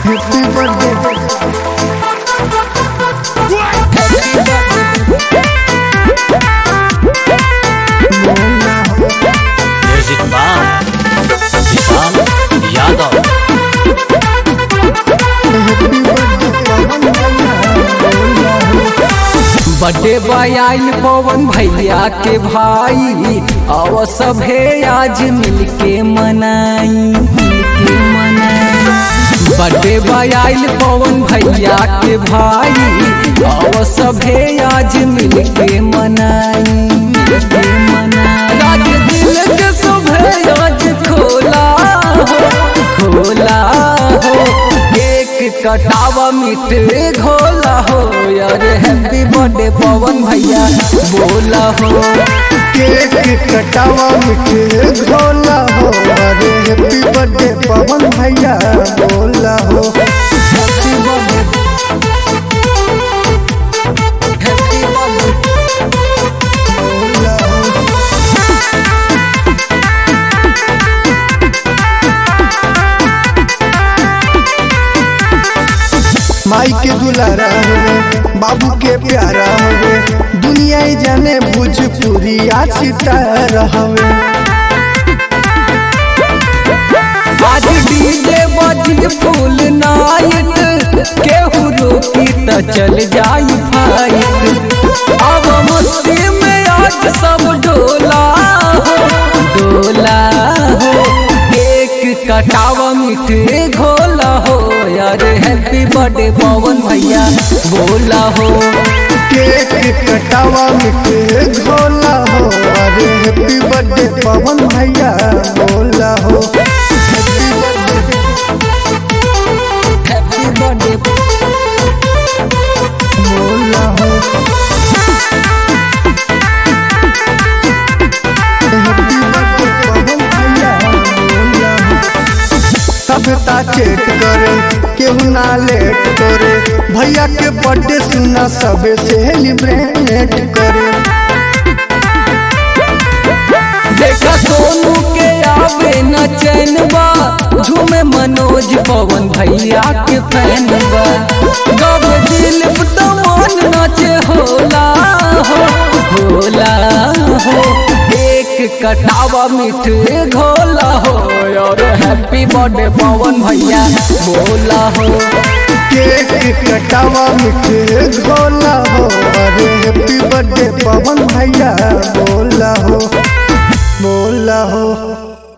happy birthday बोलना हो music by Vishal Yadav happy birthday Pawan भैया बोलना हो बर्थडे बॉय आइल पवन भैया के भाई आव सभे आज मिलके मनाई मिलके मनाई बर्थडे बॉय आइल पवन भैया के भाई आव सभे आज मिलके मनाई मिलके मनाई राज दिल के सभे आज खोला हो खोला हो केक कटावा मीठे घोला हो यार हैप्पी बर्थडे पवन भैया बोला हो केक कटावा मिठे घोला हो अरे हैप्पी बर्थडे पवन भैया बोला हो हैप्पी बर्थडे हैप्पी बर्थडे बोला हो माई के दुलारा होवे बाबू के प्यारा होवे दुनिया ही जाने भोजपुरी आज सितारा होवे आज डीजे बजी फुल नाइट केहू रोकी त चल जाई फाइट अब मस्ती में आज सब डोला हो डोला हो केक कटावा मीठे घोला हो यार हैप्पी बर्थडे पवन भैया बोला हो केक कटावा मिठे घोला हो अरे हैप्पी बर्थडे पवन भैया बोला हो हैप्पी बर्थडे हैप्पी बर्थडे बोला हो हैप्पी बर्थडे पवन भैया बोला हो सभ्यता चेट करे केहू ना लेट करे भैया के बर्थडे सुना सबे सेलिब्रेट करे देखा सोनू के आवे न चैनबा झूमे मनोज पवन भैया के फैनबा गब दिल दमन नाचे होला हो होला हो एक कटावा मीठे घोला हो और हैप्पी बर्थडे पवन भैया बोला हो केक कटावा मिठे घोला हो अरे हैप्पी बर्थडे पवन भैया बोला हो बोला हो